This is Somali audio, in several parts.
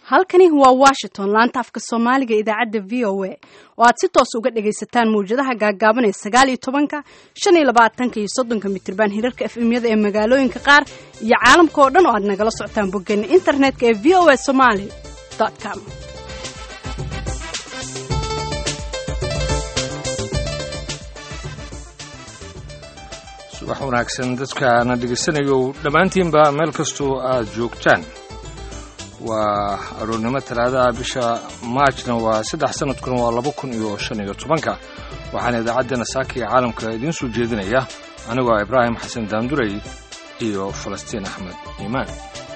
halkani waa washington laanta afka soomaaliga idaacadda v o a oo aad si toos uga dhagaysataan mawjadaha gaagaaban ee sagaal iyo tobanka shan iyo labaatanka iyo soddonka mitriban hirarka efemyada ee magaalooyinka qaar iyo caalamka oo dhan oo aad nagala socotaan boggeena internetka ee v o a somaly com subax wanaagsan dadkaana dhegaysanayo dhammaantiinba meel kastoo aad joogtaan waa aroornimo talaadaha bisha maajna waa saddex sanadkuna waa laba kun iyo shan iyo tobanka waxaana idaacaddeenna saaka iyo caalamka idiin soo jeedinaya anigoo ibraahim xasan daandurey iyo falastiin axmed iimaan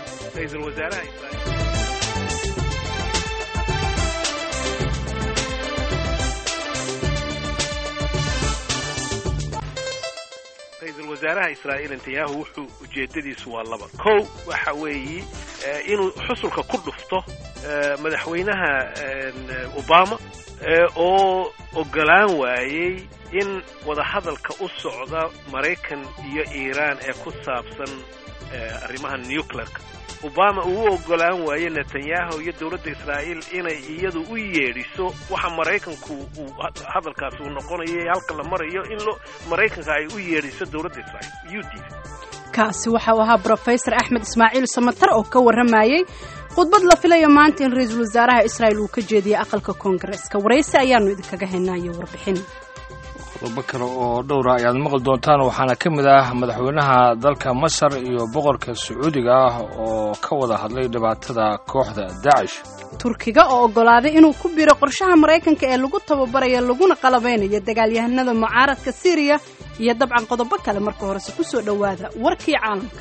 ra-iisul wasaaraha israa'iil netanyahu wuxuu ujeedadiisu waa laba kow waxa weeyi inuu xusulka ku dhufto madaxweynaha obama oo ogolaan waayey in wadahadalka u socda maraykan iyo iiraan ee ku saabsan arrimaha nuclearka obama uu u ogolaan waaye netanyahu iyo dowladda israa'iil inay iyadu u yeedhiso waxa maraykanku uu hadalkaasi uu noqonayo halka la marayo in lo maraykanka ay u yeedhiso dowladda israa'iil u diiday kaasi waxa uu ahaa brofesor axmed ismaaciil samatar oo ka warramayey khudbad la filayo maanta in ra-iisul wasaaraha israa'il uu ka jeediyey aqalka koongareeska waraysi ayaanu idinkaga haynayo warbixin qodobo kale oo dhowra ayaad maqli doontaan waxaana ka mid ah madaxweynaha dalka masar iyo boqorka sacuudiga ah oo ka wada hadlay dhibaatada kooxda daacish turkiga oo oggolaaday inuu ku biro qorshaha maraykanka ee lagu tababarayo laguna qalabeynayo dagaalyahanada mucaaradka siiriya iyo dabcan qodobo kale marka horese ku soo dhowaada warkii caalamka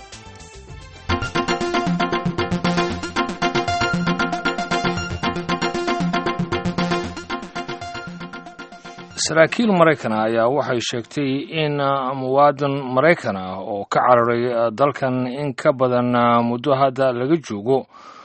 saraakiil maraykana ayaa waxay sheegtay in muwaadin maraykan ah oo ka cararay dalkan in ka badan muddo hadda laga joogo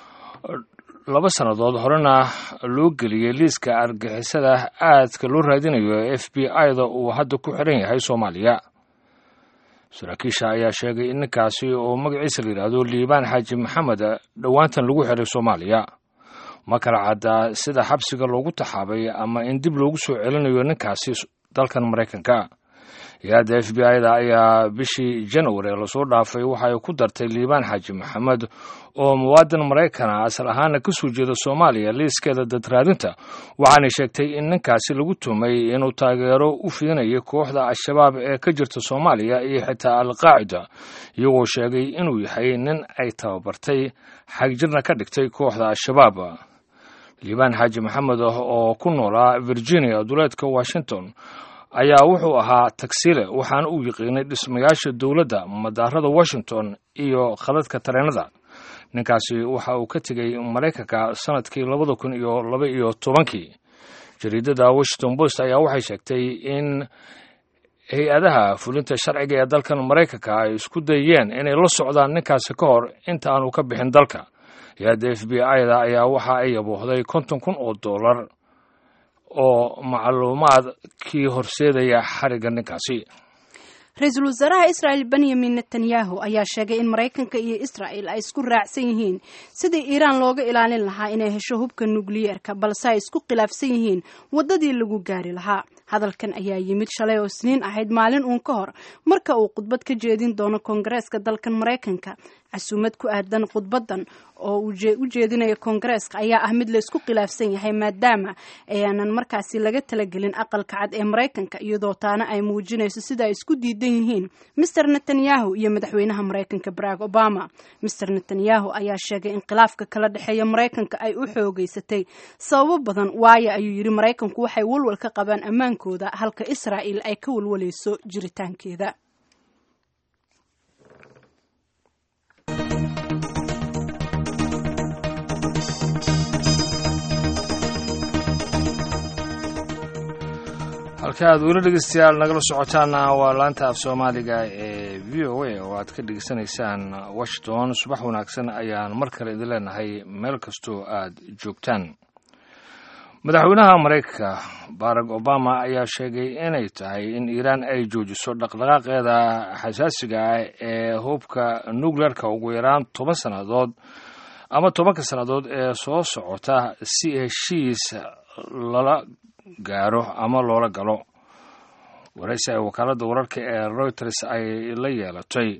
laba sannadood horena loo geliyey liiska argixisada aadka loo raadinayo ee f b i-da uu hadda ku xiran yahay soomaaliya saraakiisha ayaa sheegay in ninkaasi oo magaciisa la yidhaahdo liibaan xaaji maxamed dhowaantan lagu xiray soomaaliya ma kala caddaa sida xabsiga loogu taxaabay ama in dib loogu soo celinayo ninkaasi dalkan maraykanka hay-adda f b i-da ayaa bishii janwari lasoo dhaafay waxa ay ku dartay liibaan xaaji maxamed oo muwaadin maraykana asal ahaana ka soo jeeda soomaaliya liiskeeda dadraadinta waxaanay sheegtay in ninkaasi lagu tumay inuu taageero u fidinayay kooxda al-shabaab ee ka jirta soomaaliya iyo xitaa al-qaacida iyagoo sheegay inuu yahay nin ay tababartay xagjirna ka dhigtay kooxda al-shabaab liibaan xaaji maxamed oo ku noolaa virginia duleedka washington ayaa wuxuu ahaa tagsiile waxaana uu yiqiinay dhismayaasha dowladda madaarada washington iyo khadadka tareenada ninkaasi waxa uu ka tegey maraykanka sanadkii labada kun iyo laba iyo tobankii jariidada washington post ayaa waxay sheegtay in hay-adaha fulinta sharciga ee dalkan maraykanka ay isku dayeen inay la socdaan ninkaasi ka hor inta aanu ka bixin dalka hay-adda f b i-da ayaa waxa ay yaboohday konton kun oo dollar oo macluumaadkii horseedaya xarigga ninkaasi ra-iisul wasaaraha israa'il benyamin netanyahu ayaa sheegay in maraykanka iyo israa'il ay isku raacsan yihiin sidii iiraan looga ilaalin lahaa inay hesho hubka nukliyeerka balse ay isku khilaafsan yihiin waddadii lagu gaari lahaa hadalkan ayaa yimid shalay oo isniin ahayd maalin uun ka hor marka uu khudbad ka jeedin doono koongareeska dalkan maraykanka casuumad ku aadan khudbadan oo u jeedinaya koongareeska ayaa ah mid la isku khilaafsan yahay maadaama ayaanan markaasi laga talagelin aqalka cad ee maraykanka iyadoo taana ay muujinayso sida ay isku diidan yihiin mister netanyahu iyo madaxweynaha maraykanka barack obama mister netanyahu ayaa sheegay in khilaafka kala dhexeeya maraykanka ay u xoogeysatay sababo badan waayo ayuu yidhi maraykanku waxay walwal ka qabaan ammaankooda halka israa'il ay ka walwalayso jiritaankeeda halka aad weli dhegeystayaal nagala socotaana waa laanta af soomaaliga ee v o a oo aad ka dhegeysanaysaan washington subax wanaagsan ayaan mar kale idin leenahay meel kastoo aad joogtaan madaxweynaha maraykanka barack obama ayaa sheegay inay tahay in iiraan ay joojiso dhaqdhaqaaqeeda xasaasiga ah ee hubka nukleerka ugu yaraan toban sannadood ama tobanka sannadood ee soo socota si heshiis lala gaaro ama loola galo waraysi ay wakaaladda wararka ee reuters ay la yeelatay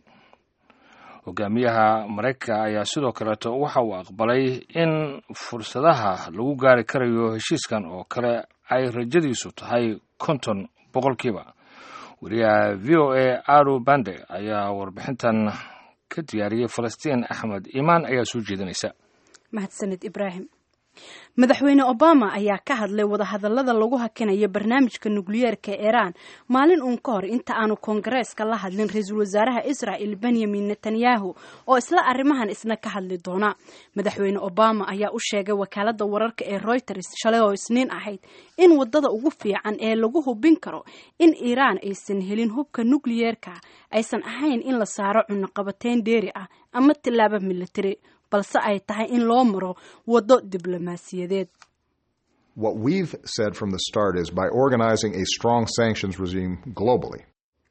hogaamiyaha maraykanka ayaa sidoo kaleeto waxa uu aqbalay in fursadaha lagu gaari karayo heshiiskan oo kale ay rajadiisu tahay konton boqolkiiba wariyaha v o a aro bande ayaa warbixintan ka diyaariyey falastiin axmed iimaan ayaa soo jeedinaysa mahadsanid ibraahim madaxweyne obama ayaa ka hadlay wadahadallada lagu hakinayo barnaamijka nukliyeerka ee iiraan maalin uun ka hor inta aanu koongareeska la hadlin ra-iisul wasaaraha israa'el benyamin netanyahu oo isla arrimahan isna ka hadli doona madaxweyne obama ayaa u sheegay wakaaladda wararka ee reuters shalay oo isniin ahayd in wadada ugu fiican ee lagu hubin karo in iiraan aysan helin hubka nukliyeerka aysan ahayn in la saaro cunaqabateyn dheeri ah ama tillaabo militari balse ay tahay in loo maro waddo diblomaasiyadeed What we've said from the start is by organizing a strong sanctions regime globally,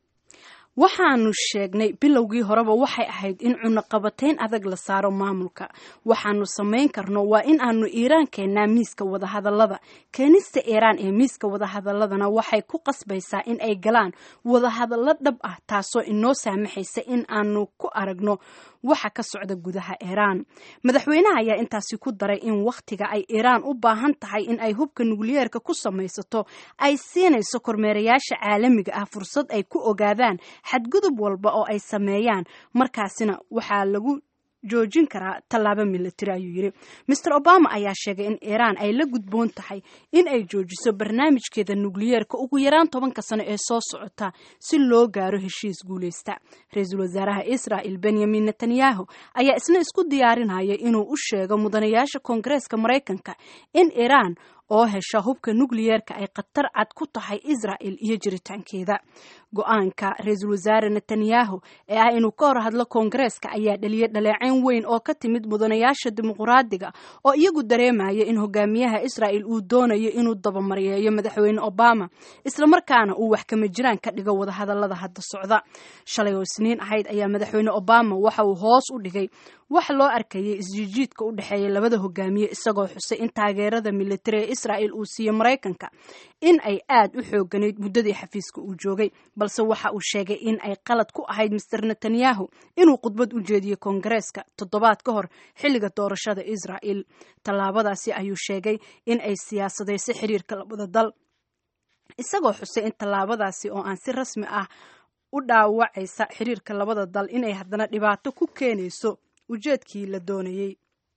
waxaanu sheegnay bilowgii horeba waxay ahayd in cunaqabateyn adag la saaro maamulka waxaanu samayn karno waa in aanu iiraan keennaa miiska wadahadallada keenista iiraan ee miiska wadahadaladana waxay ku qasbaysaa in ay galaan wadahadallo dhab ah taasoo inoo saamaxaysa in aanu ku aragno waxa ka socda gudaha iiraan madaxweynaha ayaa intaasi ku daray in wakhtiga ay iiraan u baahan tahay in ay hubka nukliyeerka ku samaysato ay siinayso kormeerayaasha caalamiga ah fursad ay ku ogaadaan xadgudub walba oo ay sameeyaan markaasina waxaa lagu joojin karaa tallaabo militari ayuu yidhi master obama ayaa sheegay in iiraan ay la gudboon tahay in ay joojiso barnaamijkeeda nukliyeerka ugu yaraan tobanka sano ee soo socota si loo gaaro heshiis guuleysta ra-iisul wasaaraha israa'el benyamin netanyahu ayaa isna isku diyaarinaya inuu u sheego mudanayaasha koongareeska maraykanka in iiraan oo hesha hubka nukliyeerka ay khatar cad ku tahay israa'el iyo jiritaankeeda go-aanka ra-iisul wasaare netanyahu ee ah inuu ka hor hadlo koongareeska ayaa dhaliyay dhaleecayn weyn oo ka timid mudanayaasha dimuqraadiga oo iyagu dareemaya in hogaamiyaha israa'el uu doonayo inuu dabamaryeeyo madaxweyne obama islamarkaana uu wax kama jiraan ka dhigo wadahadallada hadda socda shalay oo isniin ahayd ayaa madaxweyne obama waxa uu hoos u dhigay wax loo arkayay isjiijiidka u dhexeeya labada hogaamiye isagoo xusay in taageerada militari ee israa'el uu siiyo maraykanka in ay aad u xooganayd muddadii xafiiska uu joogay balse waxa uu sheegay in ay qalad ku ahayd master netanyahu inuu khudbad u jeediyo koongareeska toddobaad ka hor xilliga doorashada israa'el tallaabadaasi ayuu sheegay in ay siyaasadayso xiriirka labada dal isagoo xusay in tallaabadaasi oo aan si rasmi ah u dhaawacaysa xiriirka labada dal inay haddana dhibaato ku keenayso ujeedkii la doonayey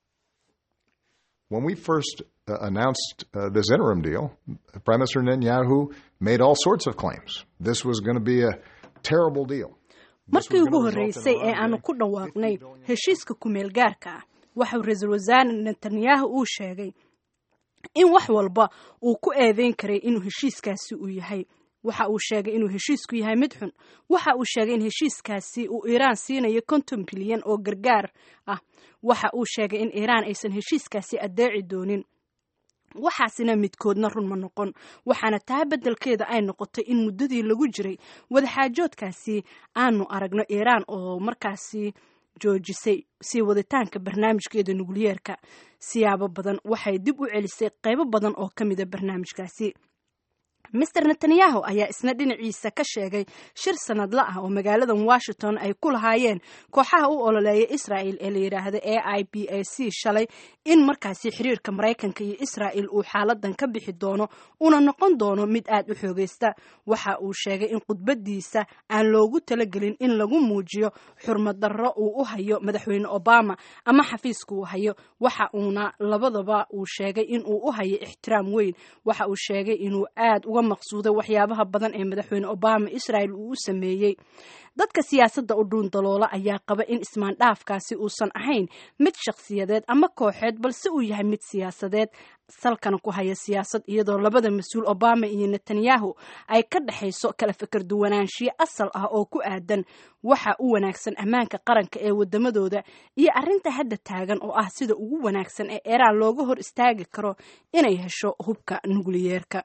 when we first uh, announced uh, this interim deal, Prime Minister Netanyahu made all sorts of claims. This was going to be a terrible deal. markii ugu horreysay ee aanu ku dhawaaqnay heshiiska kumeel gaarka ah waxau ra-iisul wasaare netanyahu uu sheegay in wax walba uu ku eedeyn karay inuu heshiiskaasi uu yahay waxa uu sheegay inuu heshiisku yahay mid xun waxa uu sheegay in heshiiskaasi uu iiraan siinayo konton bilyan oo gargaar ah waxa uu sheegay in iiraan aysan heshiiskaasi addeeci doonin waxaasina midkoodna run ma noqon waxaana taa beddelkeeda ay noqotay in muddadii lagu jiray wadaxaajoodkaasi aanu aragno iiraan oo markaasi joojisay sii waditaanka barnaamijkeeda nukliyeerka siyaabo badan waxay dib u celisay qaybo badan oo ka mida barnaamijkaasi master netanyahu ayaa isna dhinaciisa ka sheegay shir sanadla ah oo magaaladan washington ay ku lahaayeen kooxaha u ololeeya israa'el ee la yidhaahda a i b a c shalay in markaasi xiriirka maraykanka iyo israa'el uu xaaladan ka bixi doono una noqon doono mid aad u xoogaysta waxa uu sheegay in khudbadiisa aan loogu talagelin in lagu muujiyo xurmad darro uu u hayo madaxweyne obama ama xafiiska uu hayo waxa uuna labadaba uu sheegay in uu u hayo ixtiraam weyn waxa uu sheegay inuu aad uga maqsuuday waxyaabaha badan ee madaxweyne obama israel uu u sameeyey dadka siyaasadda u dhuun daloola ayaa qaba in ismaandhaafkaasi uusan ahayn mid shakhsiyadeed ama kooxeed balse uu yahay mid siyaasadeed salkana ku haya siyaasad iyadoo labada mas-uul obama iyo netanyahu ay ka dhexayso kala fikir duwanaanshiyo asal ah oo ku aadan waxa u wanaagsan ammaanka qaranka ee wadamadooda iyo arrinta hadda taagan oo ah sida ugu wanaagsan ee iiraan looga hor istaagi karo inay hesho hubka nukliyeerka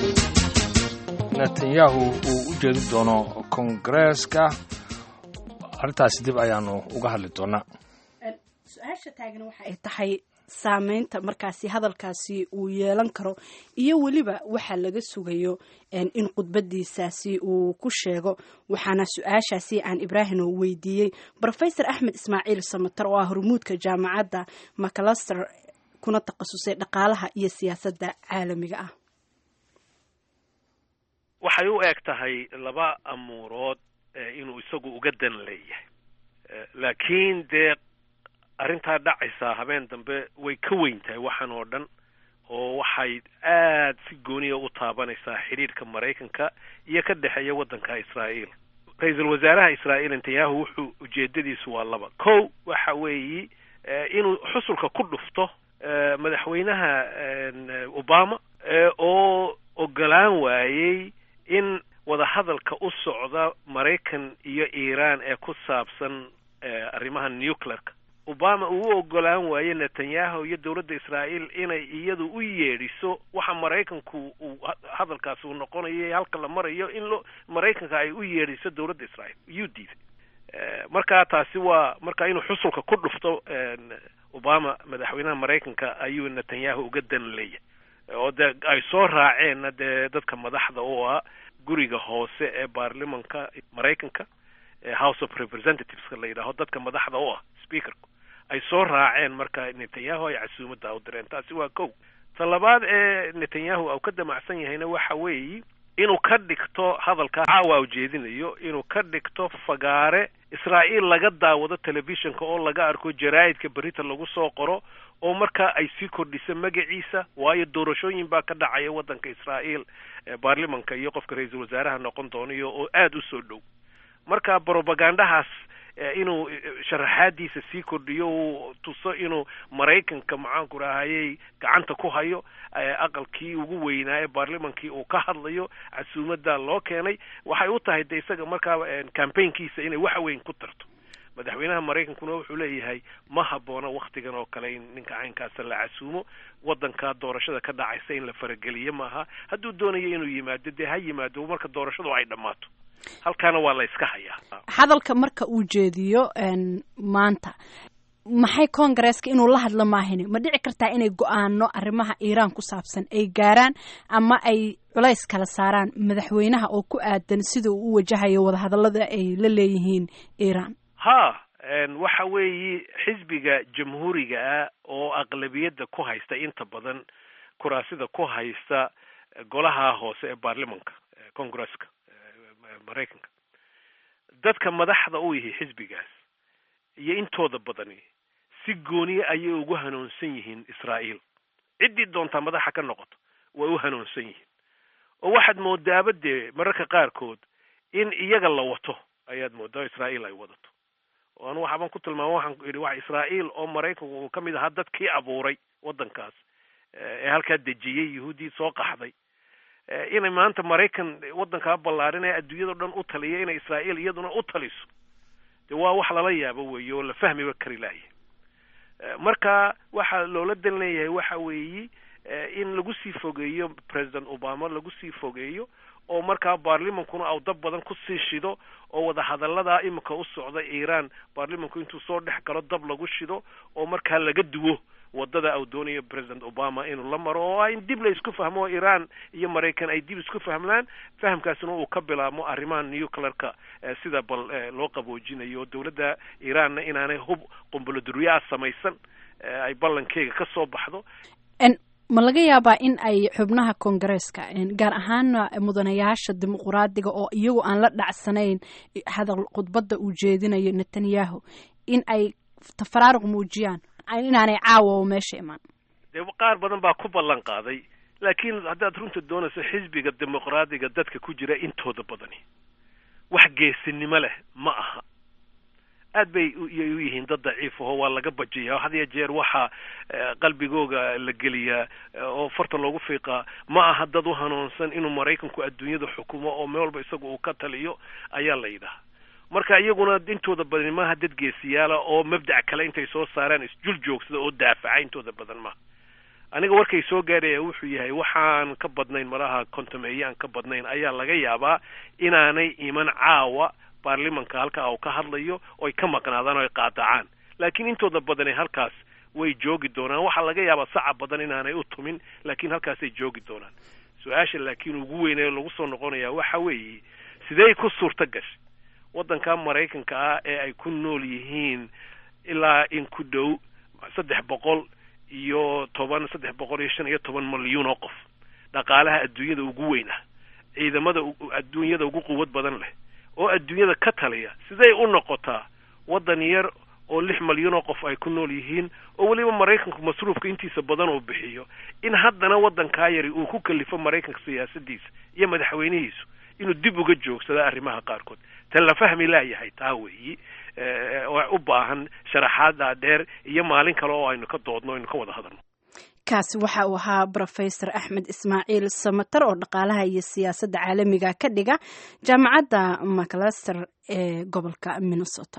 netanyahu uu u jeedi doono kongareeska arrintaasi dib ayaanu uga hadli doonaa su-aasha taagan waxa ay tahay saameynta markaasi hadalkaasi uu yeelan karo iyo weliba waxa laga sugayo in khudbadiisaasi uu ku sheego waxaana su-aashaasi aan ibraahimo weydiiyey rofesor axmed ismaaciil samater oo ah hormuudka jaamacadda macalaster kuna takhasusay dhaqaalaha iyo siyaasadda caalamiga ah waxay u eg tahay laba amuurood inuu isagu uga dan leeyahay laakiin dee arrintaa dhacaysaa habeen dambe way ka weyn tahay waxaan oo dhan oo waxay aad si gooniya u taabanaysaa xidhiirhka maraykanka iyo ka dhexeeya waddanka israa'iil ra-iisul wasaaraha israa'iil netanyahu wuxuu ujeedadiisu waa laba kow waxa weeyi inuu xusulka ku dhufto madaxweynaha obama oo ogolaan waayey in wadahadalka u socda maraykan iyo iiraan ee ku saabsan arrimaha nuclearka obama uu u ogolaan waaye netanyahu iyo dowladda israa'iil inay iyadu u yeedhiso waxa maraykanku uu hadalkaasi uu noqonayo halka la marayo in lo maraykanka ay u yeedhiso dowladda israa'iil iyuu diiday marka taasi waa marka inuu xusulka ku dhufto obama madaxweynaha maraykanka ayuu netanyahu uga dan leeyahay oo dee ay soo raaceenna dee dadka madaxda oo ah guriga hoose ee baarlimanka maraykanka house of representativeska la yidhaaho dadka madaxda u ah speakerku ay soo raaceen marka netanyahu ay casuumadda u direen taasi waa kow ta labaad ee netanyahu uu ka damacsan yahayna waxa weeyi inuu ka dhigto hadalkaa caawa ujeedinayo inuu ka dhigto fagaare israa'iil laga daawado telefishinka oo laga arko jaraa'idka berita lagu soo qoro oo markaa ay sii kordhiso magaciisa waayo doorashooyin baa ka dhacaya waddanka israa'iil baarlimanka iyo qofka ra-iisul wasaaraha noqon doonayo oo aada u soo dhow marka brobagandahaas inuu sharaxaadiisa sii kordhiyo uu tuso inuu maraykanka maxaanku rahayey gacanta ku hayo aqalkii ugu weynaa ee baarlimankii uu ka hadlayo casuumadda loo keenay waxay u tahay de isaga markaa campaignkiisa inay wax weyn ku tarto madaxweynaha maraykankuna wuxuu leeyahay ma habboona waktigan oo kale in ninka caynkaasa la casuumo waddanka doorashada ka dhacaysa in la farageliyo maaha hadduu doonayo inuu yimaado dee ha yimaado marka doorashadu ay dhammaato halkaana waa la iska hayaa hadalka marka uu jeediyo maanta maxay koongareeska inuu la hadlo maahini ma dhici kartaa inay go-aano arrimaha iiraan ku saabsan ay gaaraan ama ay culays kala saaraan madaxweynaha oo ku aadan sida uu u wajahayo wadahadallada ay la leeyihiin iiraan ha waxa weeyi xisbiga jamhuuriga ah oo aqlabiyadda ku haysta inta badan kuraasida ku haysta golaha hoose ee baarlimanka congresska maraykanka dadka madaxda u yihi xisbigaas iyo intooda badani si gooniye ayay ugu hanuunsan yihiin israa'iil ciddii doontaa madaxa ka noqoto way u hanuunsan yihiin oo waxaad moodaaba dee mararka qaarkood in iyaga la wato ayaad moodaa israa'iil ay wadato oo anu waxaabaan ku tilmaama waxaan idhi wax israa'iil oo maraykanku uu ka mid ahaa dadkii abuuray waddankaas ee halkaa dejiyey yahuuddii soo qaxday inay maanta maraykan waddankaa ballaarin ee adduunyado dhan u taliya inay israa'iil iyaduna u taliso de waa wax lala yaabo weeye oo la fahmiba kari laaya marka waxa loola dan leeyahay waxa weeyi in lagu sii fogeeyo president obama lagu sii fogeeyo oo markaa baarlimankuna au dab badan kusii shido oo wadahadalladaa imika u socda iiraan baarlimanku intuu soo dhex galo dab lagu shido oo markaa laga duwo wadada uu doonayo president obama inuu la maro oo in dib la isku fahmo oo iiraan iyo maraykan ay dib isku fahmlaan fahamkaasina uu ka bilaabmo arrimaha nuclearka sida bal loo qaboojinayo oo dowladda iiraanna inaanay hub qumbuladuryaa samaysan ay ballankeyga ka soo baxdo ma laga yaabaa in ay xubnaha koongareeska gaar ahaana mudanayaasha dimuquraadiga oo iyagu aan la dhacsanayn hadal khudbadda uu jeedinayo netanyahu in ay tafaraaruq muujiyaan inaanay caawa meesha imaan dee qaar badan baa ku ballan qaaday laakiin haddaad runta doonayso xisbiga dimuqraadiga dadka ku jira intooda badani wax geesinimo leh ma aha aad bay iyay u yihiin dad daciif aho waa laga bajiyaa had iyo jeer waxaa qalbigooga la geliyaa oo farta loogu fiiqaa ma aha dad u hanuunsan inuu maraykanku adduunyada xukumo oo meel walba isaga uu ka taliyo ayaa la yidhaha marka iyaguna intooda badani maaha dad geesiyaala oo mabdac kale intay soo saaraan isjul joogsada oo daafaca intooda badan maaha aniga warkay soo gaadhaya wuxuu yahay waxaan ka badnayn malaha kontameeye aan ka badnayn ayaa laga yaabaa inaanay iman caawa baarlimanka halkaa uu ka hadlayo oy ka maqnaadaan oo ay qaadacaan laakiin intooda badani halkaas way joogi doonaan waxaa laga yaabaa saca badan inaanay u tumin laakiin halkaasay joogi doonaan su-aasha laakiin ugu weynee lagu soo noqonaya waxa weeye sidey ku suurto gashay waddanka maraykanka ah ee ay ku nool yihiin ilaa in ku dhow saddex boqol iyo toban saddex boqol iyo shan iyo toban malyuun oo qof dhaqaalaha adduunyada ugu weyn ah ciidamada adduunyada ugu quwad badan leh oo adduunyada ka taliya siday u noqotaa waddan yar oo lix malyan oo qof ay ku nool yihiin oo weliba maraykanku masruufka intiisa badan uu bixiyo in haddana waddankaa yari uu ku kalifo maraykanka siyaasadiisa iyo madaxweynihiisu inuu dib uga joogsada arrimaha qaarkood tan la fahmi laayahay taa weeyi u baahan sharaxaada dheer iyo maalin kale oo aynu ka doodno aynu ka wada hadalno kaasi waxa uu ahaa brofesor axmed ismaaciil samatar oo dhaqaalaha iyo siyaasadda caalamiga ka dhiga jaamacadda maclaster ee gobolka minnesota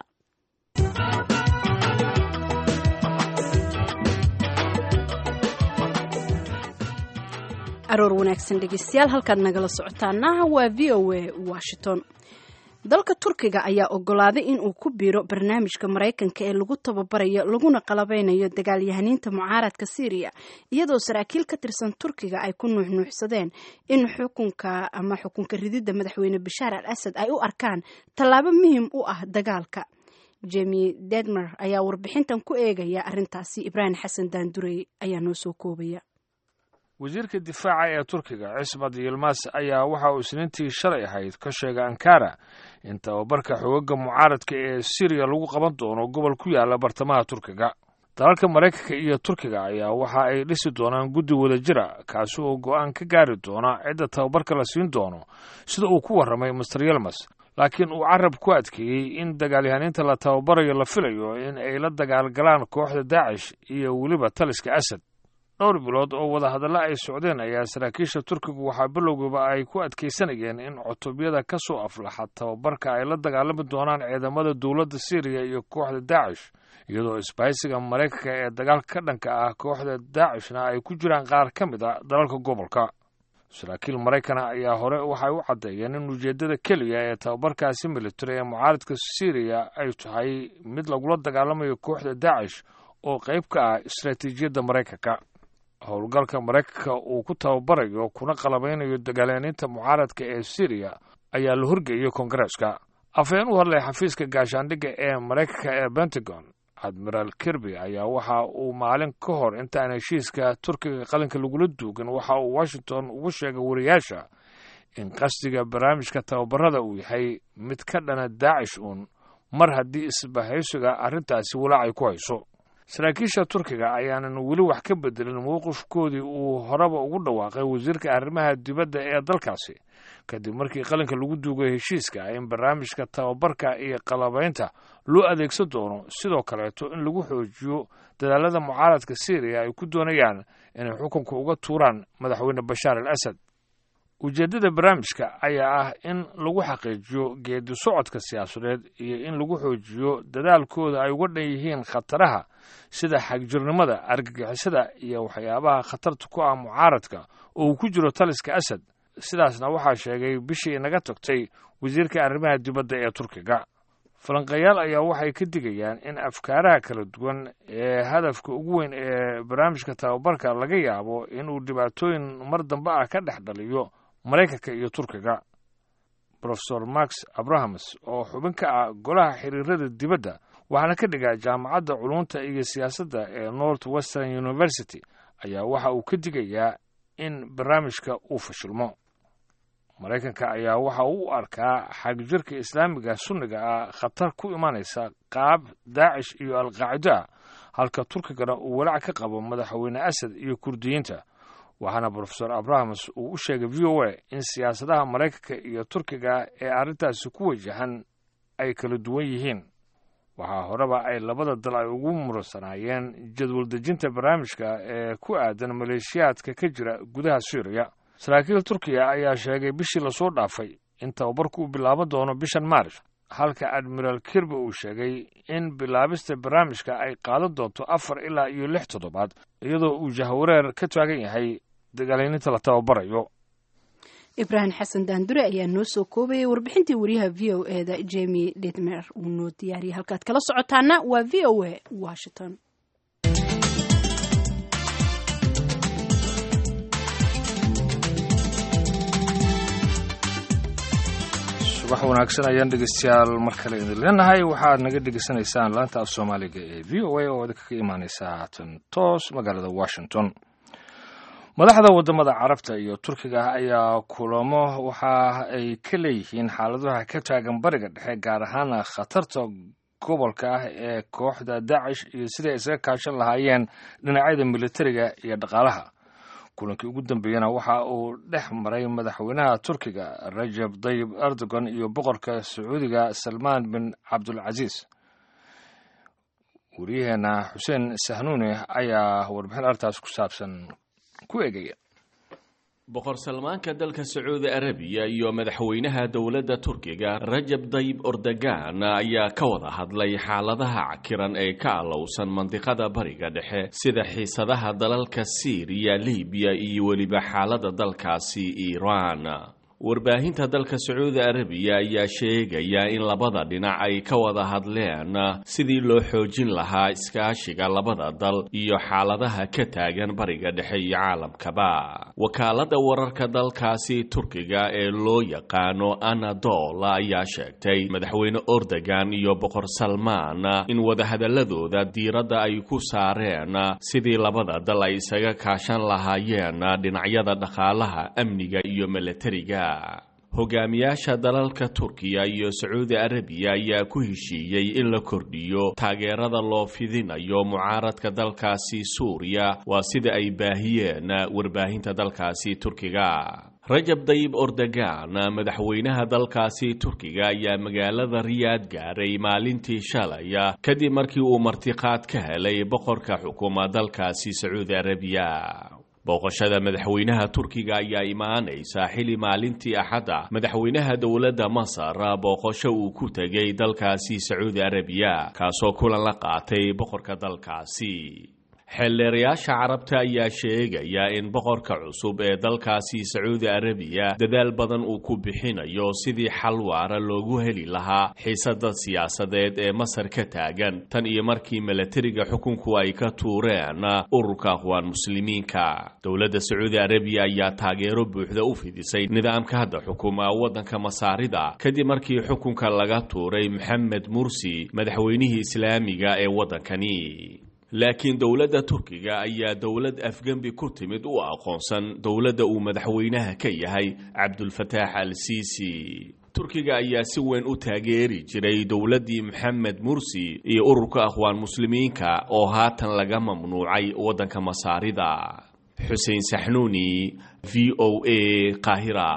aroor wanaagsan dhegeystayaal halkaad nagala socotaana waa v o a washington dalka turkiga ayaa ogolaaday in uu ku biiro barnaamijka maraykanka ee lagu tababarayo laguna qalabeynayo dagaalyahaniinta mucaaradka syriya iyadoo saraakiil ka tirsan turkiga ay ku nuuxnuuxsadeen in xukunka ama xukunka rididda madaxweyne bashaar al asad ay u arkaan tallaabo muhim u ah dagaalka jemi dedmer ayaa warbixintan ku eegaya arrintaasi ibraahim xasan daandurey ayaa noo soo koobaya wasiirka difaaca ee turkiga cismad yilmas ayaa waxa uu isniintii shalay ahayd ka sheegay ankara in tababarka xoogagga mucaaradka ee siriya lagu qaban doono gobol ku yaala bartamaha turkiga dalalka maraykanka iyo turkiga ayaa waxa ay dhisi doonaan guddi wadajira kaasi oo go'aan ka gaari doona cidda tababarka la siin doono sida uu ku warramay master yilmas laakiin uu carab ku adkeeyey in dagaalyahaniinta la tababarayo la filayo in ay la dagaalgalaan kooxda daacish iyo weliba taliska asad dhowr bilood oo wadahadalla ay socdeen ayaa saraakiisha turkigu waxaa bilowgiiba ay ku adkaysanayeen in cutubyada ka soo aflaxa tababarka ay la dagaalami doonaan ciidamada dowladda syriya iyo kooxda daacish iyadoo isbahaysiga maraykanka ee dagaalka ka dhanka ah kooxda daacishna ay ku jiraan qaar ka mid a dalalka gobolka saraakiil maraykana ayaa hore waxay u caddeeyeen in ujeeddada keliya ee tababarkaasi militari ee mucaaradka syriya ay tahay mid lagula dagaalamayo kooxda daacish oo qayb ka ah istaraatiijiyadda maraykanka howlgalka maraykanka uu ku tababarayo kuna qalabeynayo dagaalyaaniinta mucaaradka ee syriya ayaa la horgeeyey koongareeska afhayeen u hadlay xafiiska gaashaandhigga ee maraykanka ee pentagon admiraal kirby ayaa waxa uu maalin ka hor intaan heshiiska turkiga qalinka lagula duugin waxa uu washington ugu sheegay wariyaasha in qasdiga barnaamijka tababarada uu yahay mid ka dhana daacish uun mar haddii isbahaysiga arrintaasi walaac ay ku hayso saraakiisha turkiga ayaanan weli wax ka bedelin mowqifkoodii uu horeba ugu dhawaaqay wasiirka arrimaha dibadda ee dalkaasi kadib markii qalinka lagu duugay heshiiska in barnaamijka tababarka iyo qalabaynta loo adeegsan doono sidoo kaleeto in lagu xoojiyo dadaalada mucaaradka syriya ay ku doonayaan inay xukunka uga tuuraan madaxweyne bashaar al asad ujeeddada barnaamijka ayaa ah in lagu xaqiijiyo geedi socodka siyaasadeed iyo in lagu xoojiyo dadaalkooda ay uga dhan yihiin khataraha sida xagjirnimada argagixisada iyo waxyaabaha khatarta ku ah mucaaradka oo uu ku jiro taliska asad sidaasna waxaa sheegay bishii naga tagtay wasiirka arrimaha dibadda ee turkiga falanqayaal ayaa waxay ka digayaan in afkaaraha kala duwan ee hadafka ugu weyn ee barnaamijka tababarka laga yaabo inuu dhibaatooyin mar dambe ah ka dhex dhaliyo maraykanka iyo turkiga rofesor max abrahams oo xubin ka ah golaha xiriirada dibadda waxaana ka dhigaa jaamacadda culunta iyo siyaasadda ee north western university ayaa waxa uu ka digayaa in barnaamijka uu fashilmo maraykanka ayaa waxa uu u arkaa xagjirka islaamiga sunniga ah khatar ku imanaysa qaab daacish iyo alqaacido ah halka turkigana uu walaac ka qabo madaxweyne asad iyo kurdiyiinta waxaana brofesor abrahams uu u sheegay v o a in siyaasadaha maraykanka iyo turkiga ee arrintaasi ku wajahan ay kala duwan yihiin waxaa horeba ay labada dal ay ugu murunsanaayeen jadwal dejinta barnaamijka ee ku aadan maleeshiyaadka ka jira gudaha suuriya saraakiil turkiya ayaa sheegay bishii lasoo dhaafay in tababarku uu bilaaban doono bishan maaris halka admiraal kirby uu sheegay in bilaabista barnaamijka ay qaadan doonto afar ilaa iyo lix toddobaad iyadoo uu jahwareer ka taagan yahay dagaalyaninta la tababarayo ibraahim xasan daandure ayaa noo soo koobayay warbixintii wariyaha v o e da jemi ditmer uu noo diyaariyay halkaad kala socotaana waa v o a washington subax wanaagsan ayaan dhegeystayaal mar kale idin leenahay waxaad naga dhegeysanaysaan laanta af soomaaliga ee v o a oo idinkaga imaaneysa haatan toos magaalada washington madaxda wadamada carabta iyo turkiga ayaa kulamo waxa ay ka leeyihiin xaaladaha ka taagan bariga dhexe gaar ahaan khatarta gobolka ah ee kooxda dacish iyo siday isaga kaashan lahaayeen dhinacyada militariga iyo dhaqaalaha kulankii ugu dambeeyana waxa uu dhex maray madaxweynaha turkiga rajab dayib erdogan iyo boqorka sacuudiga salmaan bin cabdulcasiis wariyaheena xuseen sahnuune ayaa warbixin artaas ku saabsan ku eegaya boqor salmaanka dalka sacuudi arabiya iyo madaxweynaha dowladda turkiga rajab dayib ordogan ayaa ka wada hadlay xaaladaha cakiran ee ka allowsan mandiqada bariga dhexe sida xiisadaha dalalka siiriya libiya iyo weliba xaalada dalkaasi iiraan warbaahinta dalka sacuudi arabiya ayaa sheegaya in labada dhinac ay ka wada hadleen sidii loo xoojin lahaa iskaashiga labada dal iyo xaaladaha ka taagan bariga dhexe iyo caalamkaba wakaalada wararka dalkaasi turkiga ee loo yaqaano anadol ayaa sheegtay madaxweyne ordogan iyo boqor salmaan in wadahadaladooda diiradda ay ku saareen sidii labada dal ay isaga kaashan lahaayeen dhinacyada dhaqaalaha amniga iyo milatariga hogaamiyaasha dalalka turkiya iyo sacuudi arabiya ayaa ku heshiiyey in la kordhiyo taageerada loo fidinayo mucaaradka dalkaasi suuriya waa sida ay baahiyeen warbaahinta dalkaasi turkiga rajab dayib ordogan madaxweynaha dalkaasi turkiga ayaa magaalada riyaad gaaray maalintii shalaya kadib markii uu martiqaad ka helay boqorka xukuma dalkaasi sacuudi arabiya booqashada madaxweynaha turkiga ayaa imaanaysa xili maalintii axadda madaxweynaha dowladda masar booqasho uu ku tegay dalkaasi sacuudi arabiya kaasoo kulan la qaatay boqorka dalkaasi xeeldheerayaasha carabta ayaa sheegaya in boqorka cusub ee dalkaasi sacuudi arabiya dadaal badan uu ku bixinayo sidii xal waara loogu heli lahaa xiisada siyaasadeed ee masar ka taagan tan iyo markii milatariga xukunku ay ka tuureen ururka aqwaan muslimiinka dowladda sacuudi arabiya ayaa taageero buuxda u fidisay nidaamka hadda xukuma waddanka masaarida kadib markii xukunka laga tuuray maxamed mursi madaxweynihii islaamiga ee waddankani laakiin dowladda turkiga ayaa dowlad afgembi ku timid u aqoonsan dowladda uu madaxweynaha ka yahay cabdulfataax al siisi turkiga ayaa si weyn u taageeri jiray dowladdii maxamed mursi iyo ururka aqwaan muslimiinka oo haatan laga mamnuucay waddanka masaarida xuseen saxnuuni v o a qaahira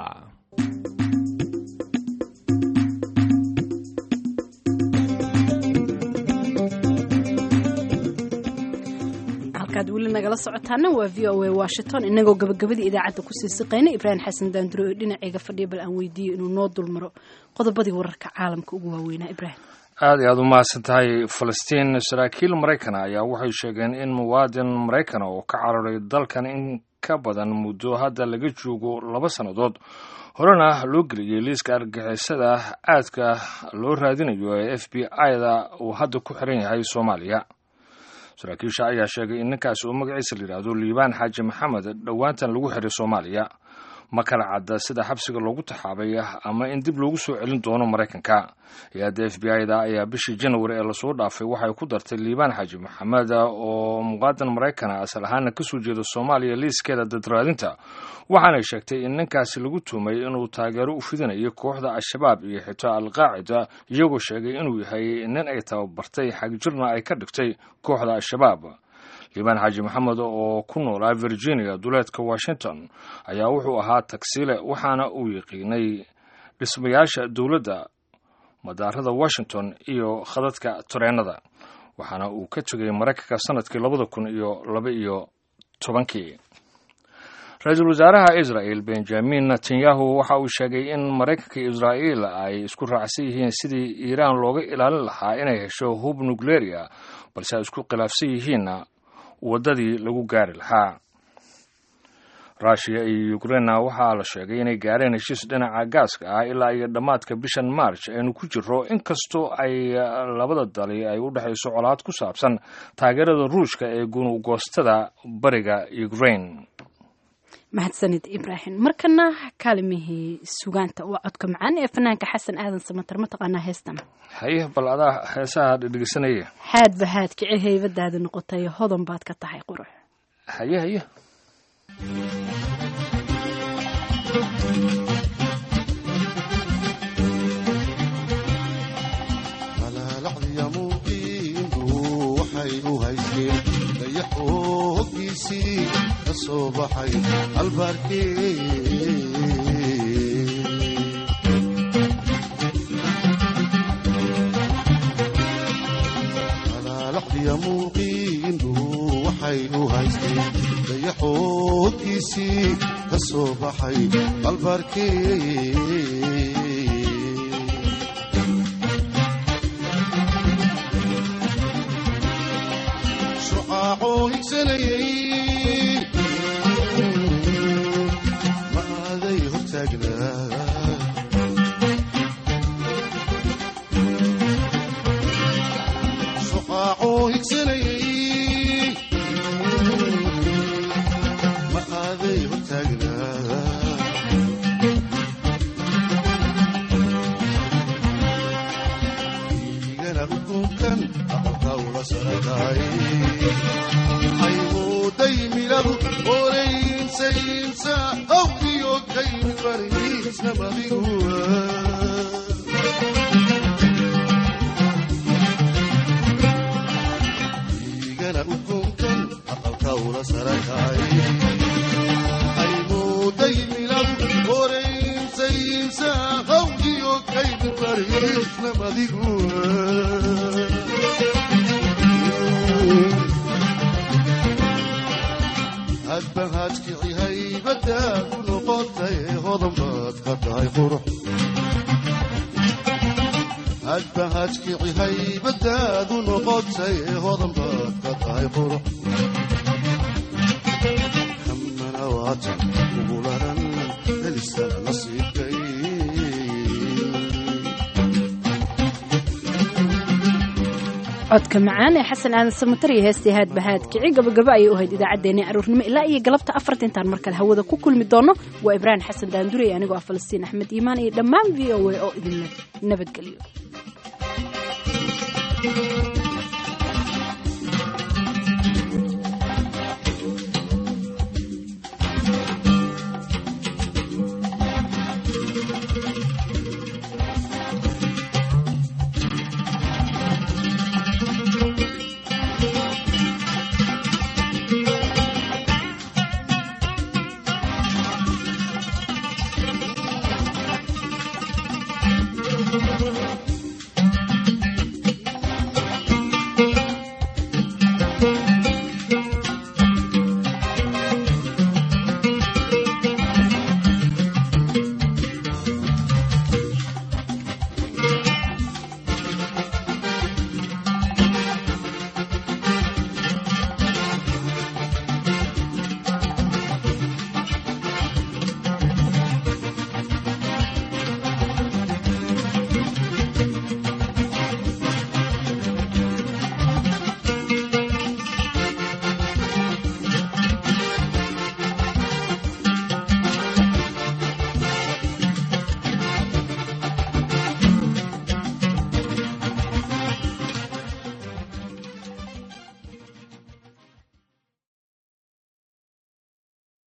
halkaad weli nagala socotaana waa v o a washington inagoo gabagabadii idaacadda kusii siqayna ibraahim xasan daanduro oo dhinacayga fadhiya bal aan weydiiyo inuu noo dulmaro qodobadii wararka caalamka ugu waaweynaa ibraahim aad iyo aad u mahadsan tahay falastiin saraakiil maraykana ayaa waxay sheegeen in muwaadin maraykana oo ka cararay dalkan in ka badan muddo hadda laga joogo laba sannadood horena loo geliyey liiska argagixisada aadka loo raadinayo ee f b i-da uu hadda ku xiran yahay soomaaliya saraakiisha ayaa sheegay in ninkaasi uu magaciisa la yidhaahdo liibaan xaaji maxamed dhowaantan lagu xiray soomaaliya ma kala cadda sida xabsiga loogu taxaabay ama in dib loogu soo celin doono maraykanka hay-adda f b i-da ayaa bishii janwari ee lasoo dhaafay waxay ku dartay liibaan xaaji maxamed oo muqaadan maraykana asal ahaana kasoo jeeda soomaaliya liiskeeda dadraadinta waxaanay sheegtay in ninkaasi lagu tuumay inuu taageero u fidinayo kooxda al-shabaab iyo xitaa al-qaacida iyagoo sheegay inuu yahay nin ay tababartay xagjirna ay ka dhigtay kooxda al-shabaab liibaan xaaji maxamed oo ku noolaa virginia duleedka washington ayaa wuxuu ahaa tagsiile waxaana uu yaqiinay dhismayaasha dowladda madaarada washington iyo khadadka tareenada waxaana uu ka tegay maraykanka sanadkii labada kun iyo laba iyo tobankii ra-iisul wasaaraha israel benjamin netanyahu waxa uu sheegay in maraykanka iyo israa'iil ay isku raacsan yihiin sidii iiraan looga ilaalin lahaa inay hesho hub nukleria balse ay isku khilaafsan yihiinna waddadii lagu gaari lahaa ruushiya iyo ukrainna waxaa la sheegay inay gaareen heshiis dhinaca gaaska ah ilaa iyo dhammaadka bishan march aynu ku jiro inkastoo ay labada dali ay u dhexayso colaad ku saabsan taageerada ruushka ee gunugoostada bariga ukrain mahadsanid ibraahim markana kaalimihii sugaanta waa codka macaan ee fanaanka xasan aadan samatar mataqaanaa heestan haye bal adaa heesaha dhegeysanaya haadba haad kici haybadaada noqotay hodan baad ka tahay qurux haye haye malaalacdiya muuqiindu waxay u haysteen dayaxoo hoggiisii ka soo baxay albaarkee malaalacdiya muuqiindu waxay u haysteen dayaxoo hoggiisii ka soo baxay albaarkee shucaacoo higsanayay ma aaday hortaagnaa shucaacoo higsanayay ma aaday hortaagnaa igana ukunkan aqalka ula socdaay ayuuday miladu oreynsaynsa awdiyo kaymi bariisna madiguwa igana ukunkan aqalka ula sarakaay ayuuday miladu oreynsaynsa awdiyo kaymi bariisna madiguwa hadba haadkici haybadaa ku noqotay hodan baad ka tahay qurux hadba haadkici haybadaadu noqotay hodan baad ka tahay qurux hamana waatan ugu laran helisana nasiibkay codka macaan ee xasan aadan samatar iyo heestii haadba haad kici gabagaba ayay u ahayd idaacaddeenii aroornimo ilaa iyo galabta afarta intaan mar kale hawada ku kulmi doono waa ibraahim xasan daandure anigoo ah falastiin axmed iimaan iyo dhammaan v o a oo idinle nabadgelyo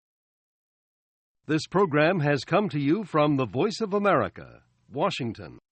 This program has come to you from the Voice of America, Washington.